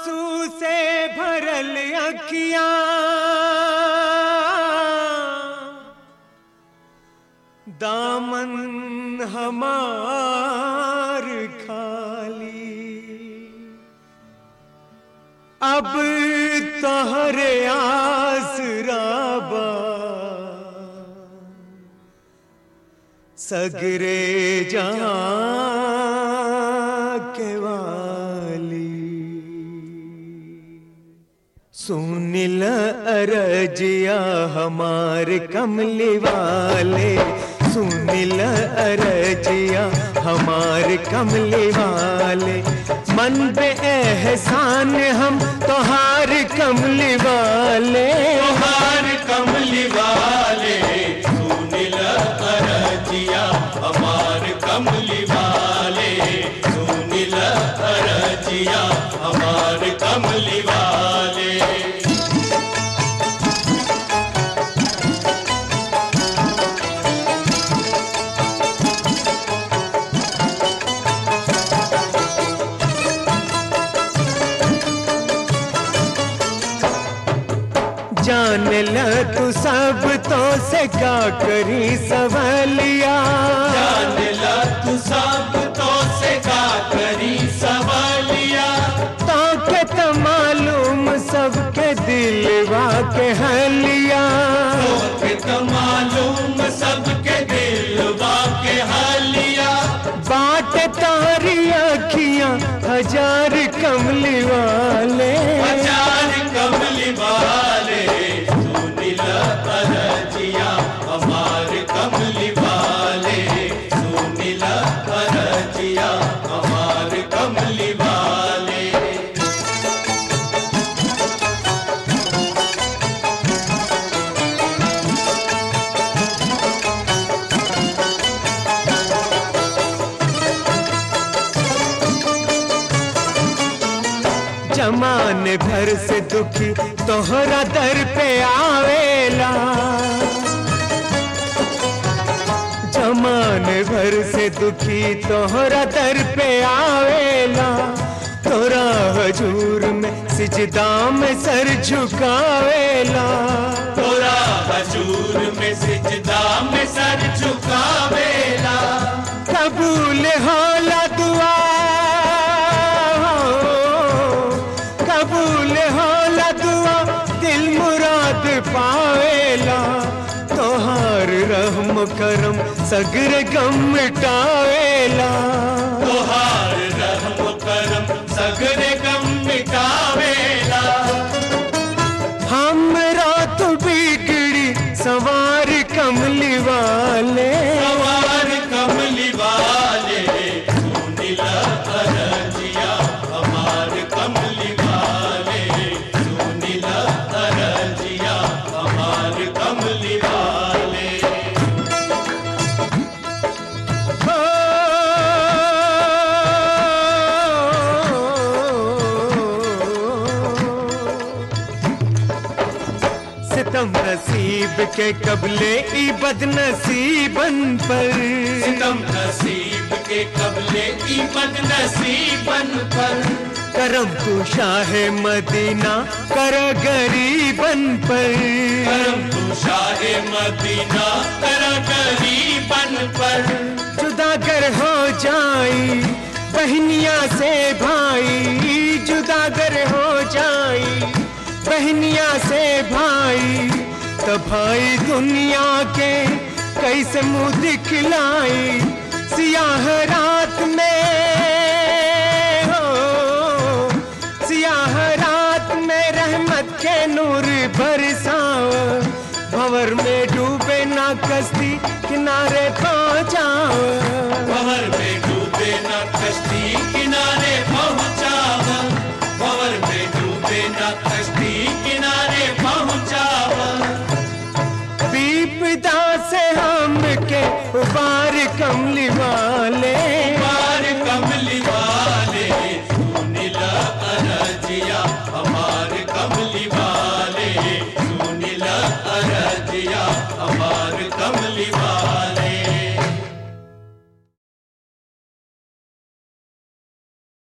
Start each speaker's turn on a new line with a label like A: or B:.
A: आंसू से भरल अखियां दामन हमार खाली अब तोहरे आसराबा सगरे जहां के वाली सुनिल अरजिया हमार कमली वाले सुनिल अरजिया हमार कमली वाले मन पे एहसान हम तोहार कमली वाले
B: हार कमली वाले सुनिल अरजिया हमार कमली वाले सुनिल अरजिया हमार कमली वाले
A: जान ल तू सब तो से क्या करी सवालिया
B: जान ला तू सब तो से का करी सवालिया
A: तो के तो मालूम सबके दिलवा के हलिया
B: के तो मालूम सबके दिलवा के हालिया
A: बाट तारी अखियां हजार कमली वाले
B: हजार कमली वाले सुनिल अरजिया हमार कमली वाले सुनिल अरजिया हमार कमली वाले
A: जमाने भर से दुखी तोहरा दर पे आवेला जमाने भर से दुखी तोहरा दर पे आवेला तोरा हजूर में सिजदा में सर झुकावेला
B: तोरा हजूर में सिजदा में सर झुकावेला
A: कबूल होला दुआ कबूल होला दुआ दिल मुराद पावेला तोहार रहम करम सगर गम मिटावेला
B: तोहार रहम करम सगरे गम मिटावेला
A: हमरा तो बिगड़ी सवार कमली वाले
B: सवार कमली वाले सुनिल अरजिया हमार कमली वाले सुनिल अरजिया हमार कमली वाले
A: हो सितम नसीब के कबले ई बदनसीबन पर
B: सितम नसीब के कबले की बद नसीबन पर
A: करम तू शाह मदीना कर गरीबन पर
B: करम तू शाह मदीना कर गरीबन पर
A: जुदागर हो जाई बहनिया से भाई जुदागर हो जाई बहनिया से भाई तो भाई दुनिया के कैसे मुंह दिखलाई सियाह रात में